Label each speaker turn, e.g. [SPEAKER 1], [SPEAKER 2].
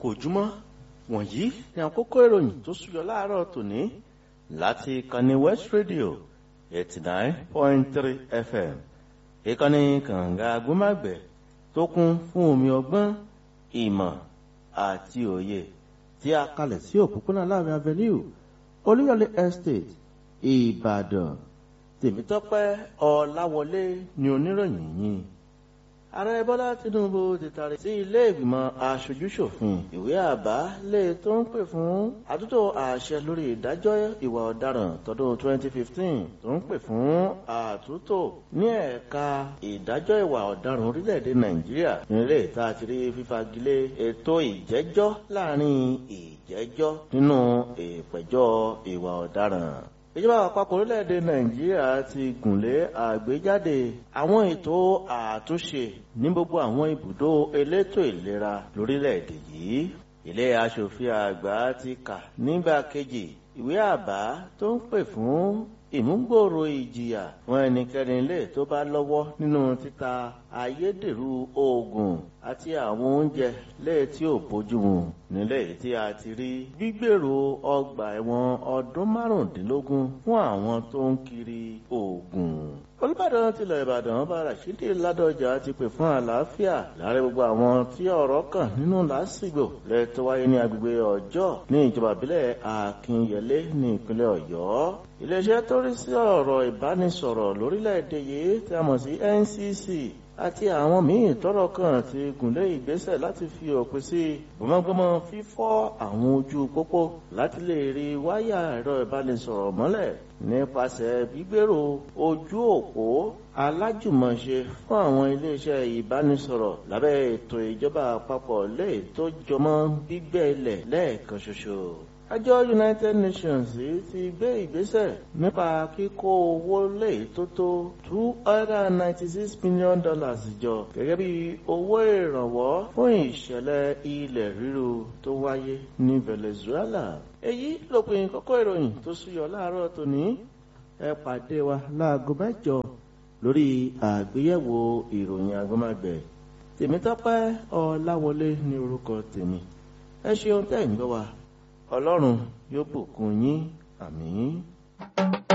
[SPEAKER 1] ojúmọ́ wọ̀nyí ni àkókò ìròyìn tó súyọ láàárọ̀ tòní láti ìkànnì west radio eighty nine point three fm ìkànnì kànga agbómágbẹ̀ tó kún fún omi ọgbọ́n ìmọ̀ àti òye tí a kalẹ̀ sí òpópónà láàrin avenue olúyọlé estate ìbàdàn tèmítọ́pẹ́ ọláwọlé ni oníròyìn yìí ààrẹ bọ́lá tinubu ti tàrí sí ilé ìgbìmọ̀ aṣojúṣòfin ìwé àbá lè tó ń pè fún àtúntò àṣẹ lórí ìdájọ́ ìwà ọ̀daràn tọdún 2015 tó ń pè fún àtúntò ní ẹ̀ka ìdájọ́ ìwà ọ̀daràn orílẹ̀-èdè nàìjíríà nílé ìta àti rí fífagilé ètò ìjẹ́jọ́ láàrin ìjẹ́jọ́ nínú ìpẹ̀jọ́ ìwà ọ̀daràn ìjọba àpapọ̀ orílẹ̀-èdè nàìjíríà ti gùnlé àgbéjáde àwọn ètò àtúnṣe ní gbogbo àwọn ibùdó elétò ìlera lórílẹ̀-èdè yìí ilé aṣòfin àgbà ti kà nígbà kejì ìwé àbá tó ń pè fún ìmúgbòòrò ìjìyà fún ẹnikẹ́ni lè tó bá lọ́wọ́ nínú títa ayédèrú oògùn àti àwọn oúnjẹ lè tí ò bójúmu nílé tí a ti rí gbígbèrò ọgbà ẹ̀wọ̀n ọdún márùndínlógún fún àwọn tó ń kiri oògùn olùbàdàn tilẹ̀ ìbàdàn bá rashidi ládọjà ti pè fún àlàáfíà láàrin gbogbo àwọn tí ọ̀rọ̀ kàn nínú lásìgbò lẹ́tọ́ wáyé ní agbègbè ọjọ́ ní ìjọba ìbílẹ̀ akínyẹlé ní ìpínlẹ̀ ọ̀yọ́ iléeṣẹ́ tó rí sí ọ̀rọ̀ ìbánisọ̀rọ̀ lórílẹ̀‐èdè yìí tí a mọ̀ sí ncc àti àwọn míì tọrọ kan ti gùnlé ìgbésẹ̀ láti fi òpin sí gbọmọgbọmọ fífọ́ àwọn ojú pópó láti lè rí wáyà ẹ̀rọ ìbánisọ̀rọ̀ mọ́lẹ̀ nípasẹ̀ gbígbèrò ojú òpó alájùmọ̀ṣe fún àwọn iléeṣẹ́ ìbánisọ̀rọ̀ lábẹ́ ètò ìjọba àpapọ̀ lè tó jọmọ́ gbígbẹ́ ilẹ̀ lẹ́ẹ̀kan ṣoṣo àjọ united nations ti gbé ìgbésẹ̀ nípa kíkó owó lè tó tó two hundred and ninety six million dollars jọ gẹ́gẹ́ bí owó ìrànwọ́ fún ìṣẹ̀lẹ̀ ilẹ̀ ríru tó wáyé ní venezuela. èyí lópin kókó ìròyìn tó súyọ láàárọ̀ tòní ẹ pàdé wa láago mẹ́jọ lórí àgbéyẹ̀wò ìròyìn agbọ́mágbẹ̀ tèmítọ́pẹ́ ọláwọlé ní orúkọ tèmi ẹ ṣeun tẹ́ ń gbọ́ wa ọlọ́run yóò bùkún yín àmín.